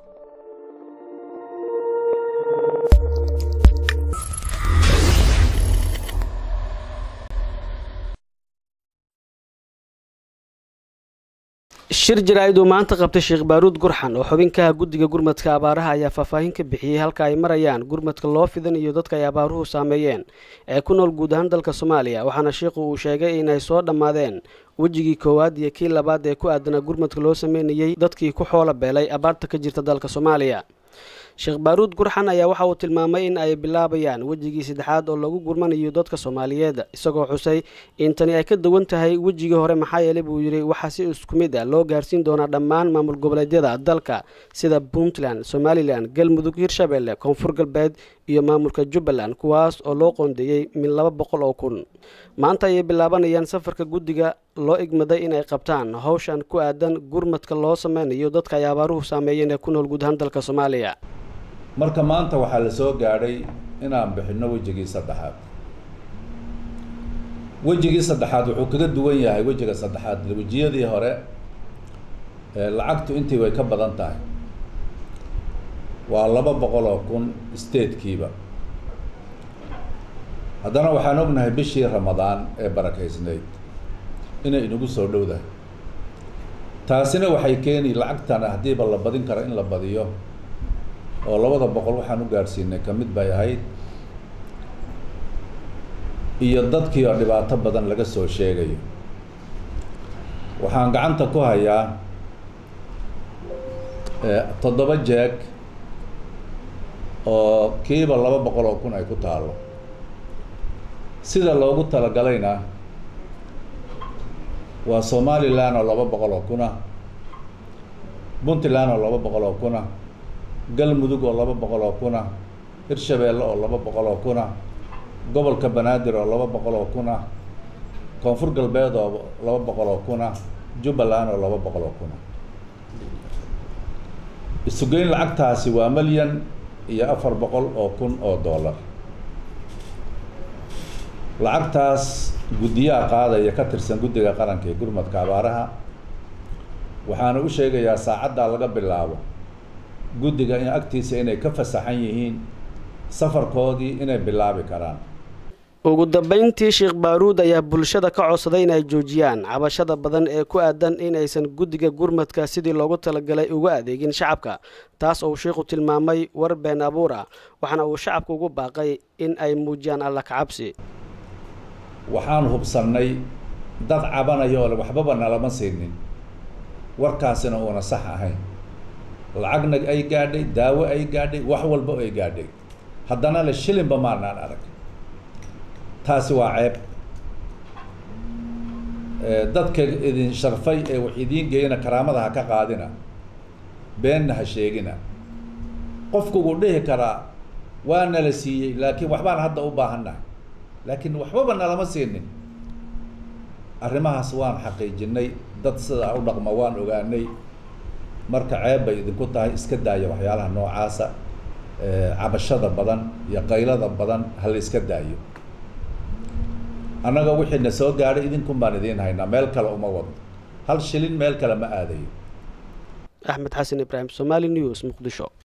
shir jaraa-id uu maanta qabtay sheekh baaruud gurxan oo xubinkaha guddiga gurmadka abaaraha ayaa faahfaahin ka bixiyey halka ay marayaan gurmadka loo fidanayo dadka ay abaaruhu saameeyeen ee ku nool guud ahaan dalka soomaaliya waxaana sheikhu uu sheegay inay soo dhammaadeen wejigii koowaad iyo kii labaad ee ku aadanaa gurmadka loo sameynayey dadkii ku xoolo beelay abaarta ka jirta dalka soomaaliya sheekh baaruud gurxan ayaa waxa uu tilmaamay in ay bilaabayaan wejigii saddexaad oo lagu gurmanayo dadka soomaaliyeed isagoo xusay in tani ay ka duwan tahay wejigii hore maxaa yeelay buu yidhi waxaa si isku mid a loo gaarsiin doonaa dhammaan maamul goboleedyada dalka sida puntland somalilan galmudug hirshabelle koonfur galbeed iyo maamulka jubbaland kuwaas oo loo qoondeeyey min laba boqol oo kun maanta ayay bilaabanayaan safarka guddiga loo igmaday inay qabtaan howshan ku aadan gurmadka loo sameynayo dadka ay abaaruhu saameeyeen ee ku nool guud ahaan dalka soomaaliya marka maanta waxaa la soo gaadhay inaan bixinno wejigii saddexaad wejigii saddexaad wuxuu kaga duwan yahay wejiga saddexaad wejiyadii hore lacagtu intii way ka badan tahay waa laba boqol oo kun statekiiba haddana waxaan ognahay bishii ramadaan ee barakaysnayd inay inagu soo dhowdahay taasina waxay keeni lacagtan haddiiba la badin karo in la badiyo oo labada boqol waxaan u gaadhsiinay ka mid bay ahayd iyo dadkii oo dhibaato badan laga soo sheegayo waxaan gacanta ku hayaa toddoba jeeg oo kiiba laba boqol oo kun ay ku taalo sida loogu talagalayna waa somalilan oo laba boqol oo kuna puntland oo laba boqol oo kuna galmudug oo laba boqol oo kuna hirshabeelle oo laba boqol oo kuna gobolka banaadir oo laba boqol oo kuna koonfur galbeed oo laba boqol oo kuna jubbaland oo laba boqol oo kuna isugeyn lacagtaasi waa milyan iyo afar boqol oo kun oo dollar lacagtaas guddiyaha qaadaya ka tirsan guddiga qaranka ee gurmadka abaaraha waxaana u sheegayaa saacaddaa laga bilaabo guddiga in agtiisa inay ka fasaxan yihiin safarkoodii inay bilaabi karaan ugu dambeyntii sheekh baaruud ayaa bulshada ka codsaday inay joojiyaan cabashada badan ee ku aadan inaysan guddiga gurmadka sidii loogu talagalay uga adeegin shacabka taas oo sheikhu tilmaamay war been abuur ah waxaana uu shacabka ugu baaqay in ay muujiyaan alla kacabsi waxaan hubsannay dad cabanaya oo waxbaba nalama siinin warkaasina uuna sax ahayn lacagna ay gaadhay daawo ay gaadhay wax walba ay gaadhay haddana le shilinba maanaan arag taasi waa ceeb dadka idin sharfay ee wax idiin geeyana karaamada ha ka qaadina beenna ha sheegina qofku wuu dhihi karaa waa nala siiyey laakiin waxbaan hadda u baahannahay laakiin waxbaba nalama siinin arrimahaas waan xaqiijinay dad sidaa u dhaqma waan ogaanay marka ceeb bay idinku tahay iska daaya waxyaalaha noocaasa cabashada badan iyo qaylada badan ha la iska daayo annaga wixii na soo gaadhay idinkun baan idiin haynaa meel kale uma wadno hal shilin meel kale ma aadayo axmed xasan ibraahim somaali news muqdisho